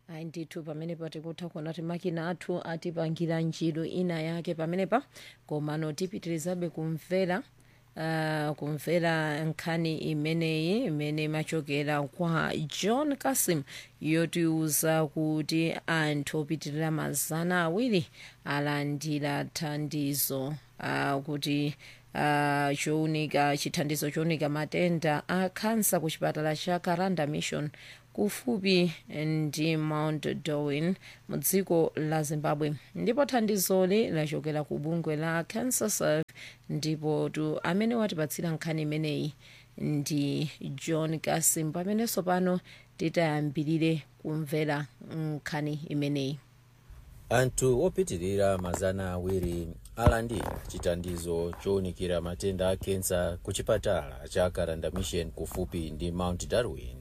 ayi ndithu pamenepa tikutha kuona kuti makina athu atipangira ntchito ina yake pamenepa komano tipitirizabe kumvera Uh, kumvera nkhani imeneyi imene imachokera kwa john kasim yotiuza kuti anthu opitirira mazana awiri alandira thandizo uh, kuti uh, chounika chithandizo chounika matenda a khansa ku chipatala cha karanda mission kufupi ndi mount darwin mu dziko la zimbabwe ndipo thandizoli lachokera ku bungwe la cancer serve ndipo tu amene watipatsira nkhani imeneyi ndi john kasim pamenenso pano titayambirire kumvera nkhani imeneyi anthu opitirira mazana awiri alandira chithandizo chowunikira matenda a kensa ku chipatala cha karanda mission kufupi ndi mount darwin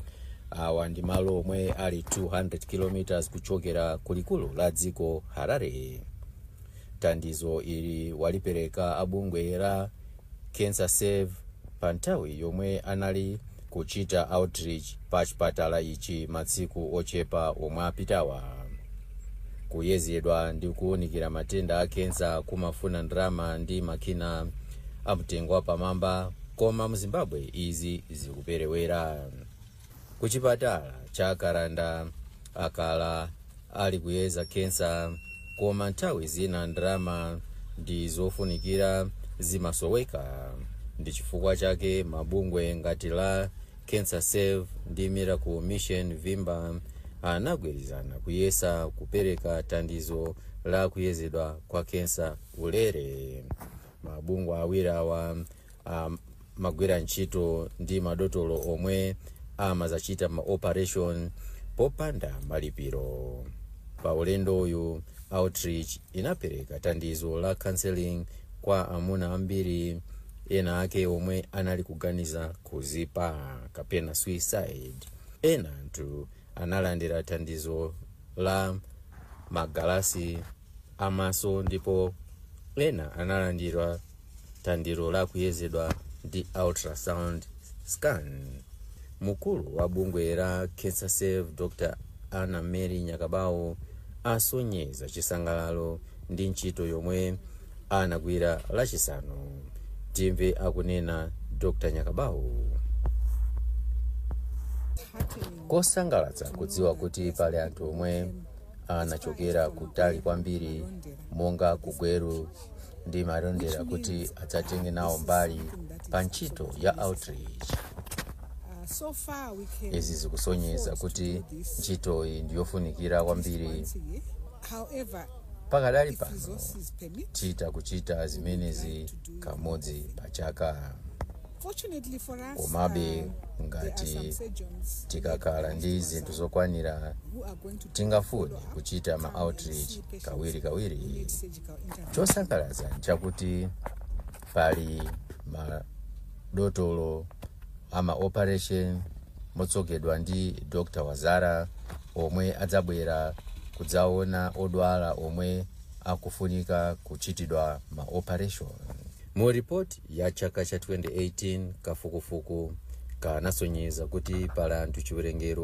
awa ndi malo omwe ali 200 km kuchokera kulikulu la dziko harare thandizo ili walipereka abungwe la cancer save pa nthawi yomwe anali kuchita outreach pa chipatala ichi matsiku ochepa omwe apitawa kuyezedwa ndi kuwunikira matenda a kensa kumafuna ndalama ndi makina amtengo wapamwamba koma mu zimbabwe izi zikuperewera ku chipatala cha karanda akala ali kuyeza kensa koma nthawi zina ndalama ndi zofunikira zimasoweka ndi chifukwa chake mabungwe ngati la cancer save ndi miracle mission vimba anagwirizana kuyesa kupereka thandizo la kuyezedwa kwa kensa ulere mabungwe awiri awa amagwira ntchito ndi madotolo omwe amazachita ma operation popanda malipiro pa ulendo uyu outreach inapereka thandizo la counseling kwa amuna ambiri ena ake omwe anali kuganiza kuzipa kapena suicide ena anthu analandira thandizo la magalasi amaso ndipo ena analandira thandizo la kuyezedwa ndi ultrasound scan mkulu wa bungwe la cancer save dr anna mary nyakabawo asonyeza chisangalalo ndi ntchito yomwe anagwira lachisanu timve akunena dr nyakabawo kosangalatsa kudziwa kuti pali anthu omwe anachokera kutali kwambiri monga kugweru ndi malondera kuti adzatenge nawo mbali pa ntchito ya outreach izi zikusonyeza kuti ntchitoyi ndiyofunikira kwambiri pakadali pano titha kuchita zimenezi kamodzi pa chaka komabe ngati tikakhala ndi zinthu zokwanira tingafune kuchita ma outreach kawiri kawiri chosangalatsa nchakuti pali madotolo ama operation motsogozedwa ndi dr wazara omwe adzabwera kudzaona odwala omwe akufunika kuchitidwa ma operation mu ripoti ya chaka cha 2018 kafukufuku kanasonyeza kuti pali anthu chiwerengero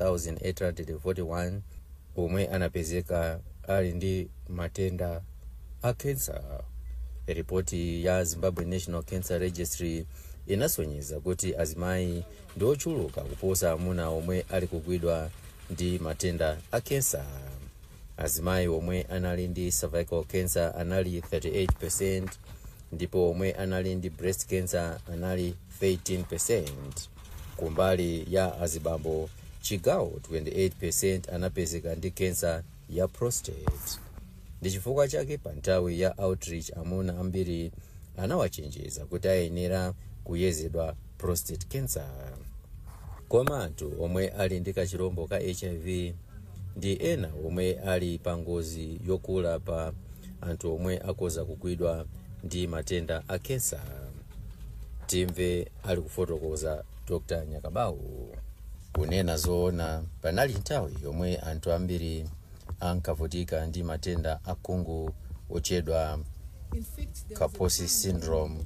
7841 omwe anapezeka ali ndi matenda a kensa ripoti ya zimbabwe national cancer registry inasonyeza kuti azimayi ndi ochuluka kuposa amuna omwe ali kugwidwa ndi matenda a kensa azimayi omwe anali ndi cervical cancer anali 38 ndipo omwe anali ndi breast cancer anali 13 kumbali ya azibambo chigawo 28 anapezeka ndi kensa ya prostate ndi chifukwa chake pa nthawi ya outreach amuna ambiri anawachenjeza kuti ayenera kuyezedwa prostate cancer koma anthu omwe ali ndi kachirombo ka hiv ndi ena omwe ali pa ngozi yokula pa anthu omwe akoza kugwidwa ndi matenda a kensa timve ali kufotokoza dr nyakabawu kunena zoona panali nthawi yomwe anthu ambiri ankavutika ndi matenda akhungu otchedwa kaposi syndrome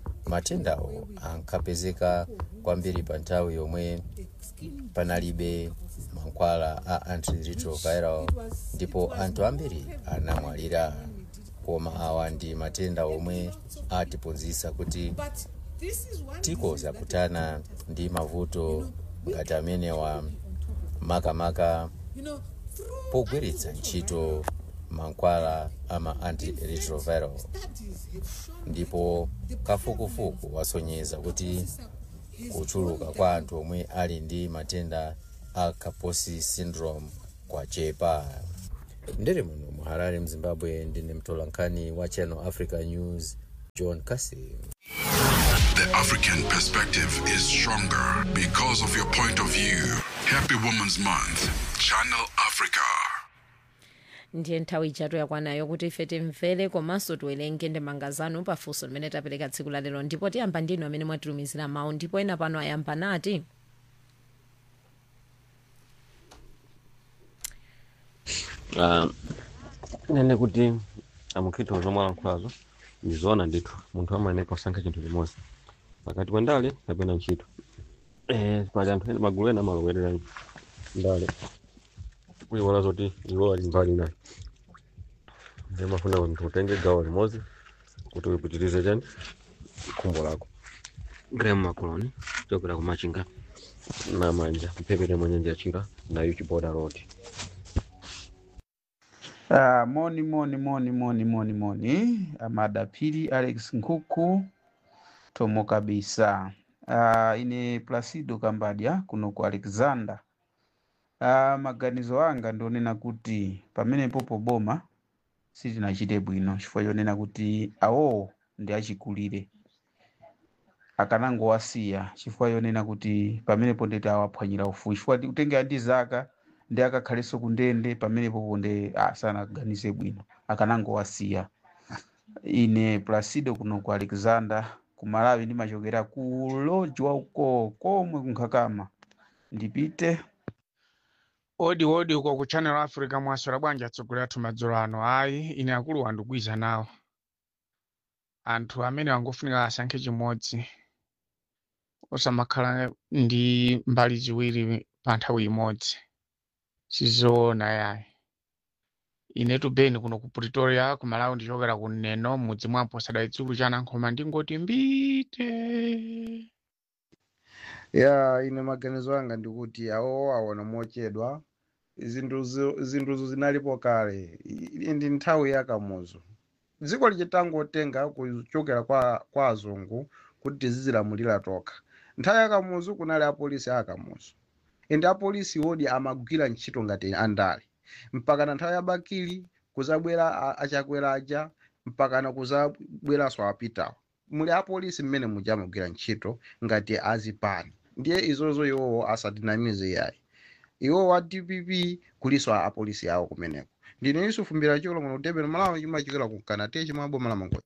matendawo ankapezeka kwambiri pa nthawi yomwe panalibe mankhwala a antiretroviral ndipo anthu ambiri anamwalira koma awa ndi matenda omwe atiphunzitsa kuti tikoza kutana ndi mavuto ngati amenewa makamaka pogwiritsa ntchito mankhwala ama antiretroviral ndipo kafukufuku wasonyeza kuti kuchuluka kwa anthu omwe ali ndi matenda a kaposi syndrome kwachepa ndere muno mu harare mzimbabwe ndine mtolankhani wa channel africa news john kasim The African perspective is stronger because of your point of view. Happy Women's Month. Channel Africa. ndiye nthawi ijatu yakwanayo kuti ife timvere komanso tiwerenge ndemanga zanu pafunso limene tapereka tsiku la lero ndipo tiyamba ndinu amene mwatilumizira mawu ndipo ena pano ayamba nati Ah, nene kuti amukhitiro zomwe alankhulazo ndizoona ndithu munthu amayeneka kusankha chinthu chimodzi pakati pa ndale kapena ntchito eh, pali anthu ena magulu ena amalowerera ndale kuiwala zoti iwo ali mbali nayo ndiye mafuna kuti utenge gawo limodzi kuti uyipitirize chani khumbo lako graham macoloni chokera ku machinga na manja mphepete mwa nyanja yachira na uchi border road Ah, moni moni moni moni moni moni amadapiri alex nkhuku tomo kabisa ah, ine placido kambadya kuno ku alexander ah, maganizo anga ndionena kuti pamenepo poboma sitinachite bwino chifukwa chonena kuti awowo ndi achikulire akanangowasiya chifukwa chonena kuti pamenepo ndeti awaphwanyira ufulu chifukwa kutengera ndi zaka ndi akakhalenso kundende pamenepo ponde asanaganize bwino akanangowasiya ine placido kuno ku alexander ku malawi ndimachokera ku lodge wauko komwe kunkhakama ndipite odi odi uko ku channel africa mwaswera bwanji atsogoleri athu madzulo ano ayi ine akulu wandikwiza nawo anthu amene wangofunika asankhe chimodzi osamakhala ndi mbali ziwiri pa nthawi imodzi sizoona yayi inetu beni kuno ku pretoria ku malawi ndichokera ku neno mudzi mwapo sadayitsulu chanankhoma ndingoti mbite ya ine maganizo anga ndikuti awo aona mochedwa zinthuzo zinthuzo zinalipo kale I- ndi nthawi yakamuzo dziko lichitangotenga kuchokera kwa, kwa azungu kuti tizizilamulira tokha nthawi yakamuzo kunali apolisi akamuzo ende apolisi wodi amagwira ntchito ngati andale mpakana nthawi ya bakili kuzabwera a- achakwera aja mpakana kuzabweranso apitawo muli apolisi mmene muja amagwira ntchito ngati azipani ndiye izozo iwowo asatinamize yayi iwo wa dpp kuliso a apolisi awo kumeneko ndine yusufu mbira cholo muno kutebera malawi chimachokera ku kanate chimaboma la mangoya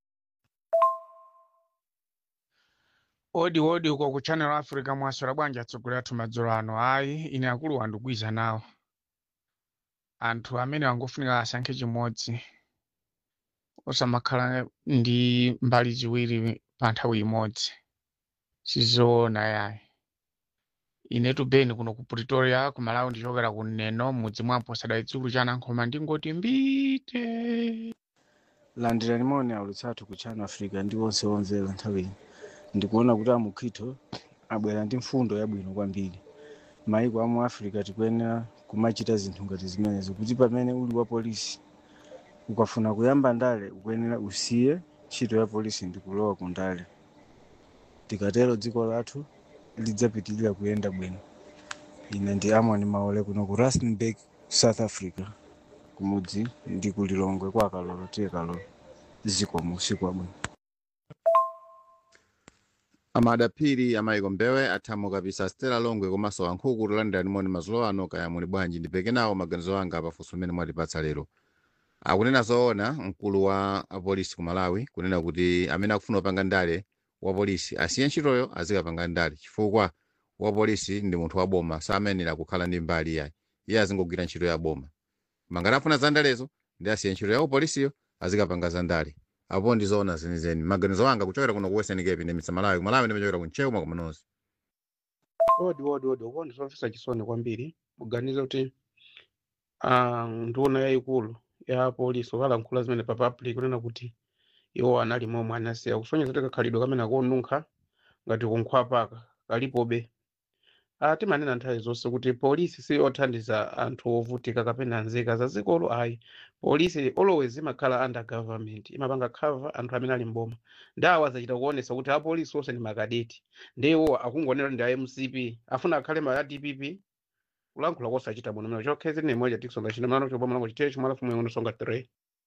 odi odi uko ku channel africa mwaswera bwanji atsogoleri athu madzulo ano ayi ine akulu wandikwiza nawo anthu amene wangofunika asankhe chimodzi osamakhala ndi mbali ziwiri pa nthawi imodzi sizoona yayi inetu beni kuno ku pretoria ku malawi ndichokera ku neno mudzi mwapo sadayitsulu chanankhoma ndingoti mbite landirani moni aulutsathu ku channel africa ndi onse onzera nthawi ino ndikuona kuti amukhitho abwera ndi mfundo yabwino kwambiri maiko amu africa tikuyenera kumachita zinthu ngati zimenezo kuti pamene uli wa polisi ukafuna kuyamba ndale ukuyenera usiye ntchito ya polisi ndi kulowa ku ndale tikatero dziko lathu lidzapitirira kuyenda bwino ine ndi amoni maole kuno ku rustenburg south africa kumudzi ndi kulilongwe kwa kalolo tiye kalolo zikomo usiku wabwino amadapiri amayiko mbewe athamo kapisa stela longwe komanso wankhuku tolandira nimoni mazulo ano kaya muli bwanji ndipeke nawo maganizo anga pafunso mmene mwatipatsa lero akunena zoona mkulu wa apolisi ku malawi kunena kuti amene akufuna kupanga ndale wa polisi asiye ntchitoyo azikapanga ndale chifukwa wa polisi ndi munthu wa boma samenera kukhala ndi mbali yayi iye azingogwira ntchito ya boma mangati afuna za ndalezo ndi asiye ntchito ya upolisiyo azikapanga za ndale apo ndizoona zenizeni maganizo anga kuchokera kuno ku western cape ndimitsa malawi kumalawi ndimachokera kunchewu mwakumanonse odi odi odi ukuwa ndizomvetsa chisoni kwambiri kuganiza kuti ah, nduna yayikulu ya polisi okalankhula zimene pa public kunena kuti iwo anali momwe anasiya kusonyeza kuti kakhalidwe kamene akonunkha ngati kunkhwapaka kalipobe Ah, timanena nthawi zonse kuti polisi si othandiza anthu ovutika kapena nzika za dzikolo ayi polisi always imakhala under government imapanga cover anthu amene ali mboma ndawo azachita kuonesa kuti apolisi onse ndi makadeti ndiwo akungonera ndi a mcp afuna akhale ma dpp kulankhula kosachita bwino mene chokhezi ni moja tikusonga chino mlano chobwa mlango chitecho mwala fumwe ngono songa 3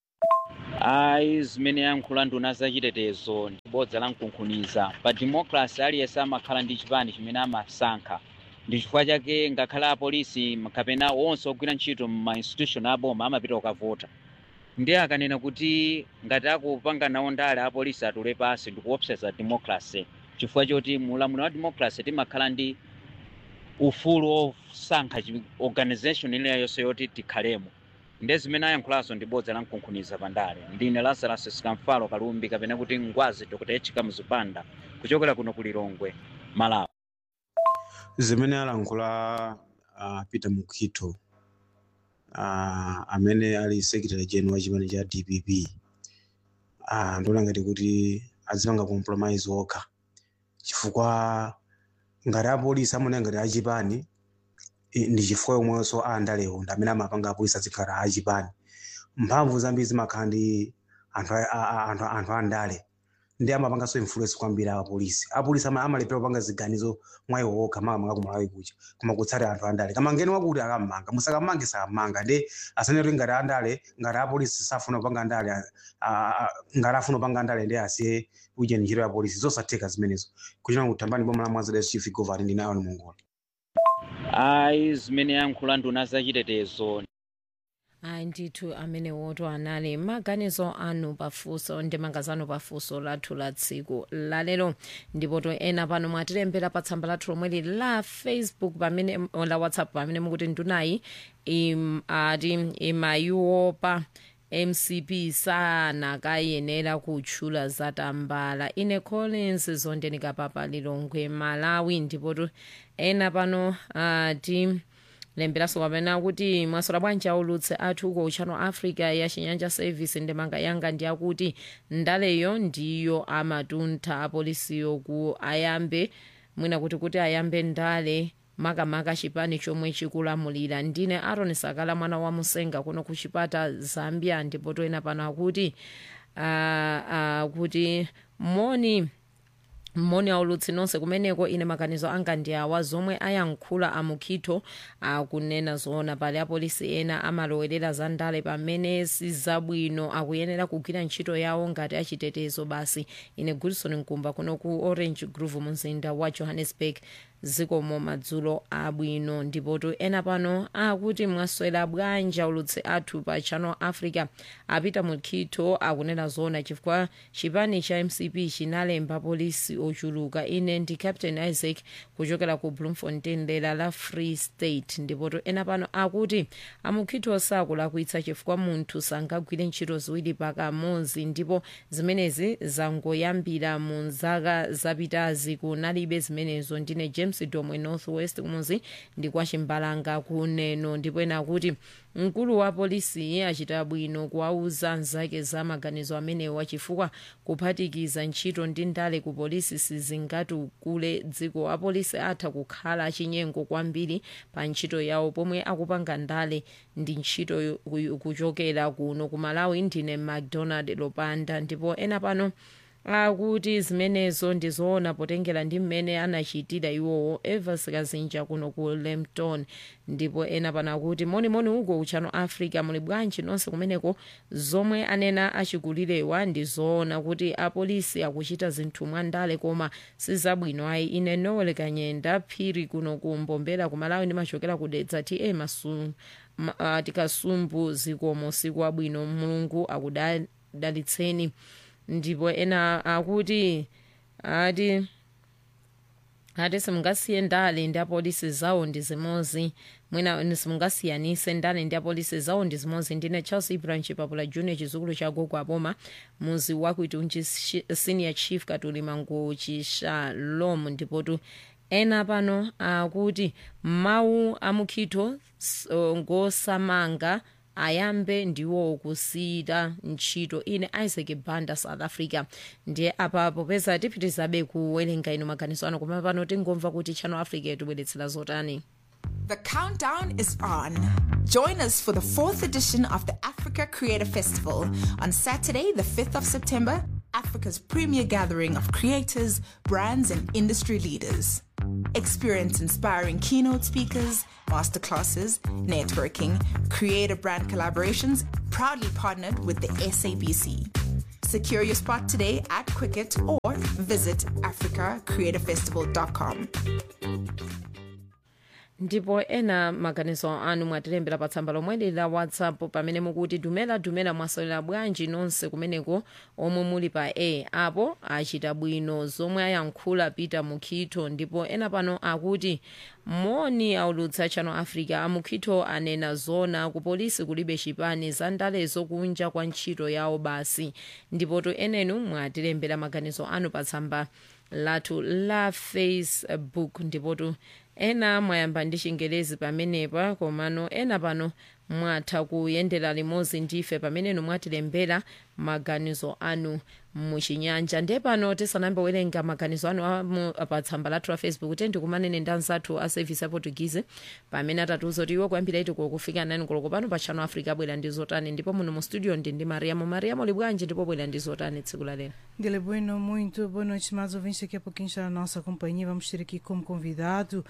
ayi zimene yankhula nduna zachitetezo ndi bodza la mkunkhuniza pa democracy aliyense amakhala ndi chipani chimene amasankha ndi chifukwa chake ngakhale apolisi kapena onse ogwira ntchito ma institution aboma amapita kukavota ndiye akanena kuti ngati akupanga nawo ndale apolisi atule pasi ndikuopseza democracy chifukwa choti mulamuliro wa democracy timakhala ndi ufulu osankha chi- organization iliyonse yoti tikhalemo ndiye zimene ayankhulazo ndi bodza la mkunkhuniza pandale ndine lazarus sikamfalo kalumbi kapena kuti ngwazi dr echika mzipanda kuchokera kuno ku lilongwe malawi zimene alankhula uh, peter mukhito uh, amene ali secretary general wa chipani cha dpp uh, ndiona ngati kuti azipanga compromise okha chifukwa ngati apolisi amaona ngati achipani i- ndi chifukwa yomwenso andalewo ndi amene amapanga apolisi azikhala achipani mphamvu zambiri zimakhala ndi anthu a- a- a- anthu anthu andale ndi amapanganso influence kwambiri apolisi apolisi ama- amalephera kupanga ziganizo mwayiwo okha makamaka kumalawi kucha koma kutsatira anthu andale kama ngeni wakuti akammanga musakamange sakamanga ndi asaneti ngati andale ngati apolisi safuna kupanga andale a- a- a- ngati afuna kupanga andale ndi asiye kuja ntchito ya polisi zosatheka zimenezo kuchina kutambani boma la mwanza chief governor ndi nayo mongola ayi zimene yankhula nduna zachitetezo ayi ndithu amene woto anali maganizo anu pafunso ndi mangazano pafunso lathu la tsiku lalero ndipo to ena pano mwatilembera pa tsamba lathu lomweli la facebook pamene la whatsapp pamene mukuti ndunayi im, ati imayiopa mcp sanakayenera kutchula zatambala ine collins zondenika papa lilongwe malawi ndipotu ena pano ati lemberanso kapena kuti mwasola bwanji aulutse athu uko uchano africa ya chinyanja service ndemanga yanga ndi akuti ndaleyo ndiyo amatuntha apolisiyo ku ayambe mwina kuti kuti ayambe ndale makamaka chipani chomwe chikulamulira ndine aron sakala mwana wa musenga kuno ku chipata zambia ndipo toyena pano akuti uh, uh, kuti moni moni aulutsi nonse kumeneko ine maganizo anga ndi awa zomwe ayankhula amukhitho akunena zoona pali apolisi ena amalowerera za ndale pamene sizabwino akuyenera kugwira ntchito yawo ngati achitetezo basi ine gulson mkumba kuno ku orange grove mumzinda wa johannesburg zikomo madzulo abwino ndipotu ena pano akuti mwaswera bwanji aulutsi athu pa channel africa apita mukhitho akunena zoona chifukwa chipani cha mcp chinalemba polisi ochuluka ine ndi captain isaac kuchokera ku bloemfontein dera la free state ndipotu ena pano akuti amukhitho sakulakwitsa chifukwa munthu sangagwire ntchito ziwiri pakamodzi ndipo zimenezi zangoyambira mu zaka zapitazi kunalibe zimenezo ndine james domwe northwest kumuzi ndi kwa chimbalanga kuneno ndipo ena akuti mkulu wa polisi achita bwino kuwauza nzake za maganizo amenewa chifukwa kuphatikiza ntchito ndi ndale ku polisi sizingatukule dziko apolisi atha kukhala achinyengo kwambiri pa ntchito yawo pomwe akupanga ndale ndi ntchito yo- ku- kuchokera kuno ku malawi ndine macdonald lopanda ndipo ena pano akuti zimenezo ndizoona potengera ndi mmene anachitira iwowo evers kazinja kuno ku lempton ndipo ena pano akuti monimoni uko uchano africa muli bwanji nonse kumeneko zomwe anena achikulirewa ndi zoona kuti apolisi akuchita zinthu mwandale koma sizabwino ayi ine nowel kanyenda phiri kuno ku mbombera ku malawi ndimachokera ku dedza ta masu ma- ah, tikasumbu zikomo siku abwino mulungu akudalitseni ndipo ena akuti ati ati simungasiye ndale ndi apolisi zawo ndi zimozi mwina simungasiyanise ndale ndi apolisi zawo ndi zimozi ndine charles ibrahim chipapula junior chizukulu cha gogo aboma muzi wakuitunji senior chief katuli mangochi shalom ndipotu ena pano akuti mawu amukhitho ngosamanga ayambe ndiwo kusiyita ntchito ine isaac banda south africa ndiye apa popeza tipitizabe kuwerenga ino maganizo ano koma pano tingomva kuti channel africa yatibweretsera zotani The countdown is on. Join us for the fourth edition of the Africa Creator Festival on Saturday, the 5th of September, Africa's premier gathering of creators, brands, and industry leaders. Experience inspiring keynote speakers, masterclasses, networking, creator brand collaborations, proudly partnered with the SABC. Secure your spot today at Quicket or visit africacreatorfestival.com. ndipo ena maganizo anu mwatilembera pa tsamba lomweli la whatsapp pamene mukuti dumela dumela mwasalira bwanji nonse kumeneko omwe muli pa a apo achita bwino zomwe ayankhula peter mukhitho ndipo ena pano akuti moni aulutsa channel africa amukhitho anena zona ku polisi kulibe chipani za ndalezo kunja kwa ntchito yawo basi ndipotu enenu mwatilembera maganizo anu pa tsamba lathu la facebook ndipotu ena mwayamba ndi chingelezi pamenepa komano ena pano mwatha kuyendera limodzi ndife pamenenu mwatilembera maganizo anu muchinyanja ndiye pano tisanambe werenga maganizo anu amu pa tsamba lathu la facebook kuti ndikumanene ndi anzathu a service ya portuguese pamene atatiuza kuti iwo kuyambira itiko kufika nani koloko pano pa channel africa abwera ndi zotani ndipo muno mu studio ndi ndi mariamo mariamo libwanji ndipo bwera ndi zotani tsiku la lero Dile Bueno, muito boa noite, estimados ouvintes. Daqui a pouquinho está a nossa companhia. Vamos ter aqui como convidado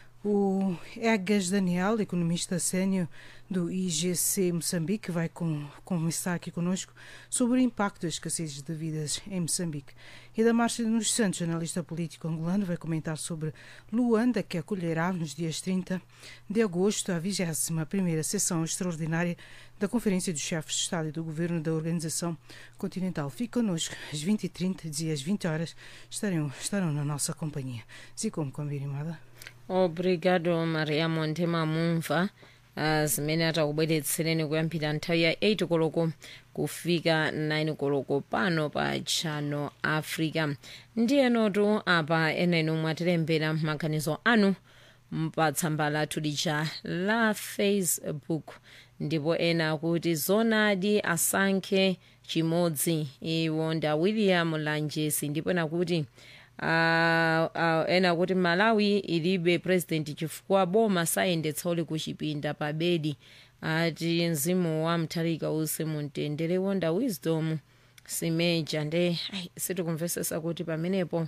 o Egas Daniel, economista sênior do IGC Moçambique, que vai com, conversar aqui conosco sobre o impacto das escassez de vidas em Moçambique. E da Márcia dos Santos, jornalista político angolano, vai comentar sobre Luanda, que acolherá nos dias 30 de agosto a 21ª sessão extraordinária da Conferência dos Chefes de Estado e do Governo da Organização Continental. Fique connosco às 20h30 e às 20 horas estarão, estarão na nossa companhia. Assim como combinada. obrigado mariamo ndimamumva uh, zimene atakubweretsereni kuyambira nthawi ya 8 koloko kufika 9 koloko pano pa channel africa ndiyenotu apa enenu mwatilembera maganizo anu pa tsamba lathu lija la facebook ndipo ena akuti zonadi asankhe chimodzi iwo nda william lanjesi ndipo ena kuti Uh, uh, ena kuti malawi ilibe president chifukwa boma sayendetsa uli kuchipinda pa bedi ati mzimu wa mtharika usi mumtendere wonda wisdom simeja nde sitikumvesesa kuti pamenepo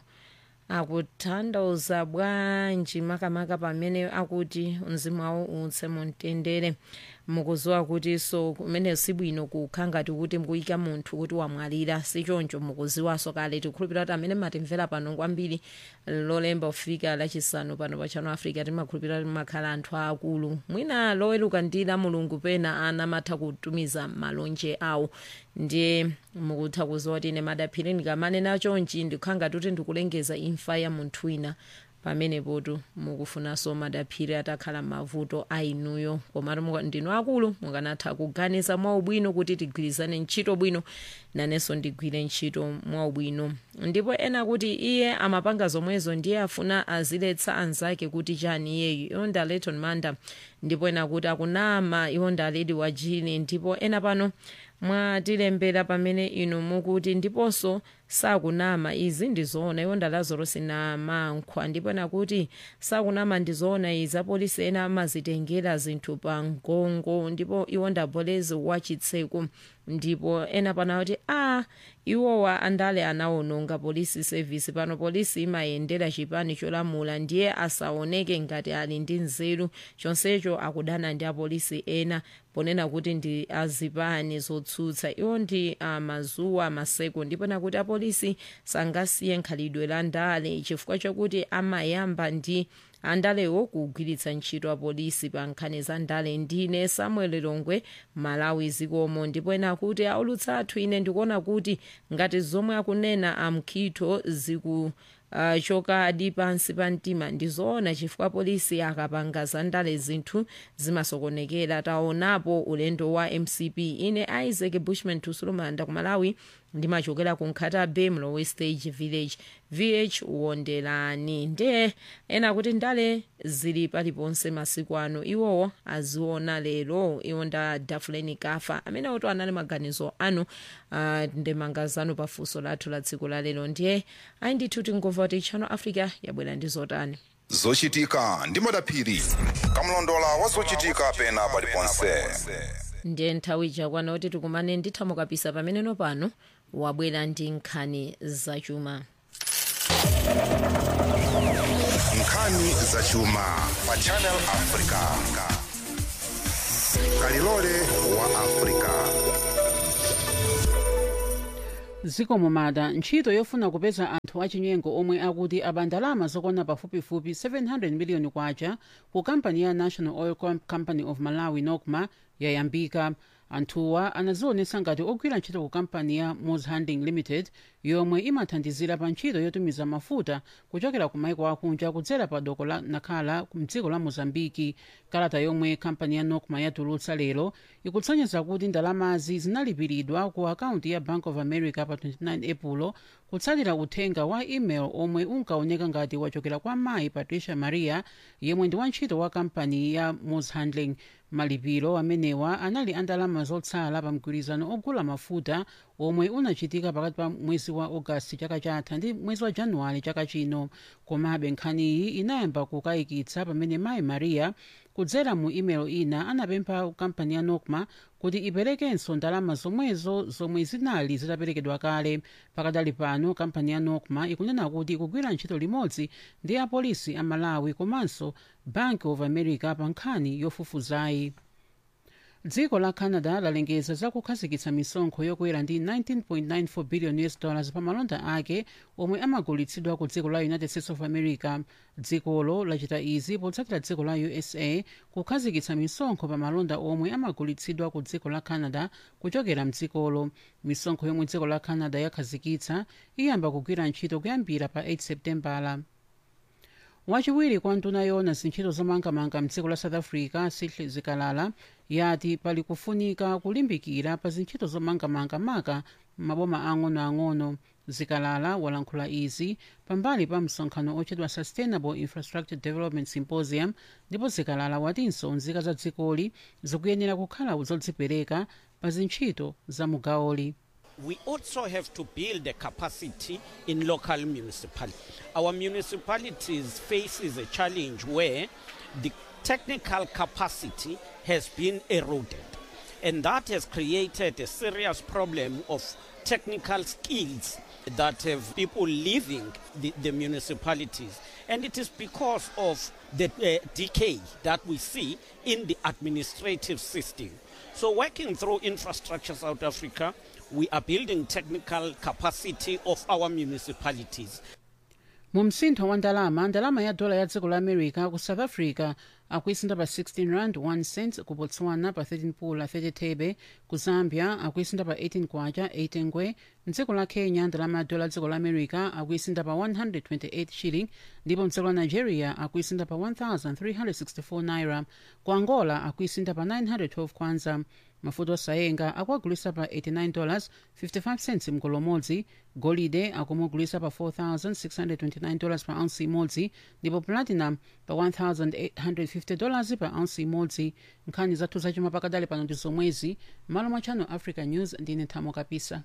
akutanthauza bwanji makamaka pamene akuti mzimu wawo utse mumtendere mukuziwa kuti so kumene sibwino kukha ngati kuti mukuyika munthu kuti wamwalira sichoncho mukuziwaso kale tikhulupirira kuti amene matimvera pano kwambiri lolemba kufika lachisanu pano pa channel africa timakhulupirira kuti makhala anthu akulu mwina loweruka ndi la mulungu pena ana matha kutumiza malonje awo ndiye mukutha kuziwa kuti ine madaphiri ndikamanena chonchi ndikukhala ngati kuti ndikulengeza imfa ya munthu wina pamenepotu mukufunanso madaphiri atakhala mavuto ainuyo komatu ndinu akulu mukanatha kuganiza mwaubwino kuti tigwirizane ntchito bwino nanenso ndigwire ntchito mwaubwino ndipo ena kuti iye amapanga zomwezo ndiye afuna aziletsa anzake kuti chani iyeyu iwo ndi aleton manda ndipo ena kuti akunama iwo ndi aledi wa jini ndipo ena pano mwatilembera pamene inu mukuti ndiponso sakunama izi ndizoona iwo ndalazorosi namankhwa ndipo nakuti sakunama ndizoona izi apolisi ena amazitengera zinthu pa ngongo ndipo iwo ndabolezi wachitseko ndipo ena pana kuti a iwowa andale anawononga polisi service pano polisi imayendera chipani cholamula ndiye asaoneke ngati ali ndi nzeru chonsecho akudana ndi apolisi ena ponena kuti ndi azipani zotsutsa iwo ndi amazuwa maseko ndipo nakuti apolisi sangasiye nkhalidwe la ndale chifukwa chokuti amayamba ndi andalewo kugwiritsa ntchito apolisi pa nkhani za ndale ndine samuel longwe malawi zikomo ndipo ena kuti aulutsa athu ine ndikuona kuti ngati zomwe akunena amkhitho ziku uh, chokadi pansi pa mtima ndizoona chifukwa polisi akapanga zandale zinthu zimasokonekera taonapo ulendo wa mcp ine isaac bushman tusulumanda ku malawi ndimachokera ku nkhatabe mlowe stage village vh wonderani ndiye ena kuti ndale zili paliponse masiku ano iwowo aziona lero iwo nda dafuleni kafa amene oto anali maganizo anu uh, ndemanga zanu pafunso lathu la tsiku la lero ndiye ayi ndithu tingova kuti channel africa yabwera ndi zotani zochitika ndi madaphiri kamlondola wa zochitika pena paliponse ndiye nthawi ichakwana kuti tikumane ndi thamo kapisa pameneno pano wabwera ndi nkhani zachuma nkhani zachuma pa channel africa kalilole wa africa zikomo mada ntchito yofuna kupeza anthu achinyengo omwe akuti aba ndalama zokwana pafupifupi 700 miliyoni kwacha ku kampani ya national oil Com- company of malawi nocma yayambika anthuwa anazionetsa ngati ogwira ntchito ku kampani ya moz handling limited yomwe imathandizira pa ntchito yotumiza mafuta kuchokera ku maiko akunja kudzera pa doko la nakhala mdziko la mozambiki kalata yomwe kampani ya nocma yatulutsa lero ikutsonyeza kuti ndalamazi zinalipiridwa ku akaunti ya bank of america pa 29 epulo kutsatira uthenga wa email omwe unkaoneka ngati wachokera kwa mayi patricia maria yemwe ndi wantchito wa kampani ya moz handling malipiro amenewa anali andalama zotsala pa mgwirizano ogula mafuta omwe unachitika pakati pa mwezi wa ogasiti chaka chatha ndi mwezi wa januwale chaka chino komabe nkhaniyi inayamba kukayikitsa pamene mayi maria kudzera mu email ina anapempha kampani ya nocma kuti iperekenso ndalama zomwezo zomwe zinali zitaperekedwa kale pakadali pano kampani ya nocma ikunena kuti ikugwira ntchito limodzi ndi apolisi a malawi komanso bank of america pa nkhani yofufuzayi dziko la canada lalengeza zakukhazikitsa misonkho yokwera ndi 19.94 billion us dollars pa malonda ake omwe amagulitsidwa ku dziko la united states of america dzikolo lachita izi potsatira dziko la usa kukhazikitsa misonkho pa malonda omwe amagulitsidwa ku dziko la canada kuchokera mdzikolo misonkho yomwe dziko la canada yakhazikitsa iyamba kugwira ntchito kuyambira pa 8 septembala wachiwiri kwa nduna yoona zintchito zomangamanga mdziko la south africa sihle zikalala yati pali kufunika kulimbikira pa zintchito zomangamanga maka maboma ang'onoang'ono zikalala walankhula izi pambali pa msonkhano otchedwa sustainable infrastructure development symposium ndipo zikalala watinso nzika za dzikoli zikuyenera kukhala zodzipereka pa zintchito za mugawoli we also have to build the capacity in local municipalities. Our municipalities faces a challenge where the technical capacity has been eroded. And that has created a serious problem of technical skills that have people leaving the, the municipalities. And it is because of the uh, decay that we see in the administrative system. So, working through Infrastructure South Africa, we are building technical capacity of our municipalities. mu msintho wa ndalama ndalama ya dola ya dziko la america ku south africa akuisinda pa 16 rand 1 cent ku botswana pa 13 pula 30 thebe ku zambia akuisinda pa 18 kwacha 8 ngwe mdziko la kenya ndalama ya dola ya dziko la america akuisinda pa 128 shilling ndipo mdziko la nigeria akuisinda pa 1364 naira ku angola akuisinda pa 912 kwanza mafuta osayenga akuagulisa pa 89 dollars 55 cents mgolo umodzi golide akumugulisa pa 4629 dollars pa ounce imodzi ndipo platinum pa 1850 dollars pa ounce imodzi nkhani zathu zachuma pakadali pano ndi zomwezi malo mwa channel africa news ndine thamo kapisa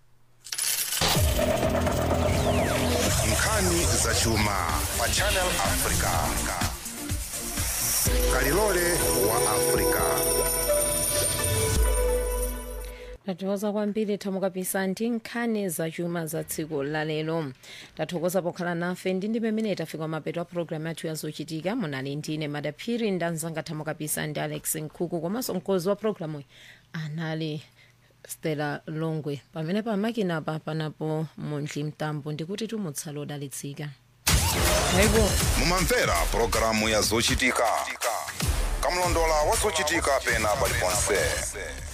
nkhani zachuma pa channel africa kalilole wa africa tathokoza kwambiri thamukapisa ndi nkhani zachuma za tsiku lalero tathokoza pokhala nafe ndi ndi pamene tafika mapeto a programu yathu yazochitika munali ndine madaphiri ndi anzanga thamukapisa ndi alex nkhuku komanso mkozi wa programu anali stella longwe pamene pamakinapa panapo muntli mtambo ndikuti tumutsala odalitsika mumamvera pulogalamu ya zochitika kamlondola wa zochitika pena paliponse